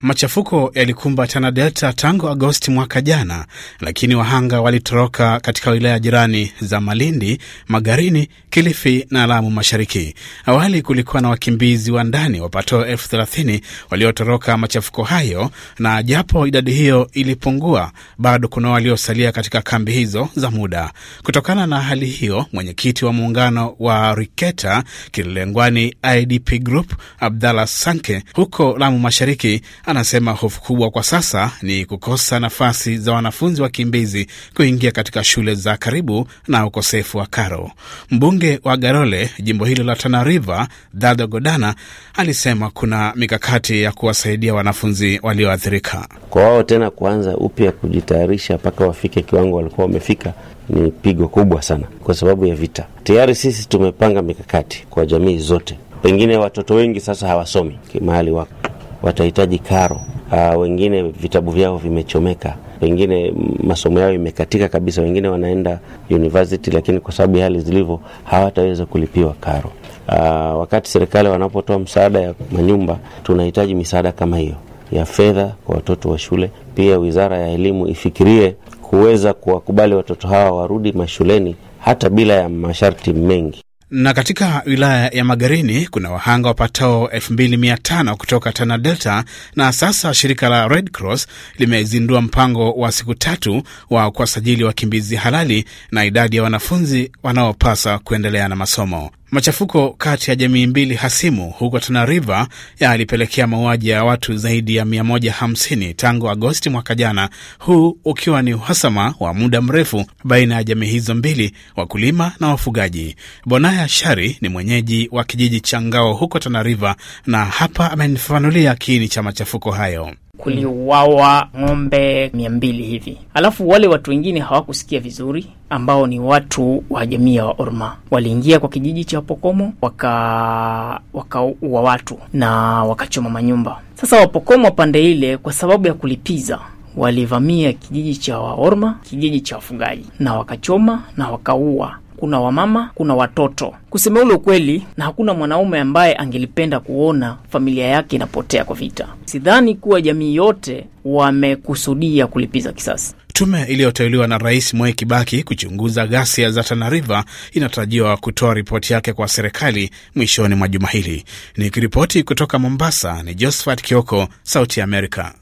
Machafuko yalikumba Tana Delta tangu Agosti mwaka jana, lakini wahanga walitoroka katika wilaya jirani za Malindi, Magarini, Kilifi na Lamu Mashariki. Awali kulikuwa na wakimbizi wa ndani wapatao elfu thelathini waliotoroka machafuko hayo, na japo idadi hiyo ilipungua, bado kuna waliosalia katika kambi hizo za muda. Kutokana na hali hiyo, mwenyekiti wa muungano wa Riketa Kilelengwani IDP Group Abdallah Sanke huko Lamu Mashariki anasema hofu kubwa kwa sasa ni kukosa nafasi za wanafunzi wakimbizi kuingia katika shule za karibu na ukosefu wa karo. Mbunge wa Garole, jimbo hilo la Tana River, Dado Godana alisema kuna mikakati ya kuwasaidia wanafunzi walioathirika. Kwa wao tena kuanza upya kujitayarisha mpaka wafike kiwango walikuwa wamefika ni pigo kubwa sana, kwa sababu ya vita. Tayari sisi tumepanga mikakati kwa jamii zote. Pengine watoto wengi sasa hawasomi mahali wako watahitaji karo. Uh, wengine vitabu vyao vimechomeka, wengine masomo yao imekatika kabisa, wengine wanaenda university, lakini kwa sababu ya hali zilivyo hawataweza kulipiwa karo. Uh, wakati serikali wanapotoa msaada ya manyumba, tunahitaji misaada kama hiyo ya fedha kwa watoto wa shule. Pia wizara ya elimu ifikirie kuweza kuwakubali watoto hawa warudi mashuleni hata bila ya masharti mengi na katika wilaya ya Magarini kuna wahanga wapatao 2500 kutoka Tana Delta, na sasa shirika la Red Cross limezindua mpango wa siku tatu wa kuwasajili wakimbizi halali na idadi ya wanafunzi wanaopasa kuendelea na masomo. Machafuko kati ya jamii mbili hasimu huko Tana River yalipelekea mauaji ya watu zaidi ya 150 tangu Agosti mwaka jana, huu ukiwa ni uhasama wa muda mrefu baina ya jamii hizo mbili, wakulima na wafugaji. Bonaya Shari ni mwenyeji wa kijiji cha Ngao huko Tana River, na hapa amenifafanulia kiini cha machafuko hayo. Kuliuawa ng'ombe mia mbili hivi, alafu wale watu wengine hawakusikia vizuri, ambao ni watu wa jamii ya Waorma waliingia kwa kijiji cha Wapokomo waka wakaua watu na wakachoma manyumba. Sasa Wapokomo pande ile, kwa sababu ya kulipiza, walivamia kijiji cha Waorma, kijiji cha wafugaji, na wakachoma na wakaua kuna wamama, kuna watoto. Kusema ule ukweli, na hakuna mwanaume ambaye angelipenda kuona familia yake inapotea kwa vita. Sidhani kuwa jamii yote wamekusudia kulipiza kisasi. Tume iliyoteuliwa na Rais Mwai Kibaki kuchunguza ghasia za Tana River inatarajiwa kutoa ripoti yake kwa serikali mwishoni mwa juma hili. Nikiripoti kutoka Mombasa ni Josephat Kioko, Sauti ya Amerika.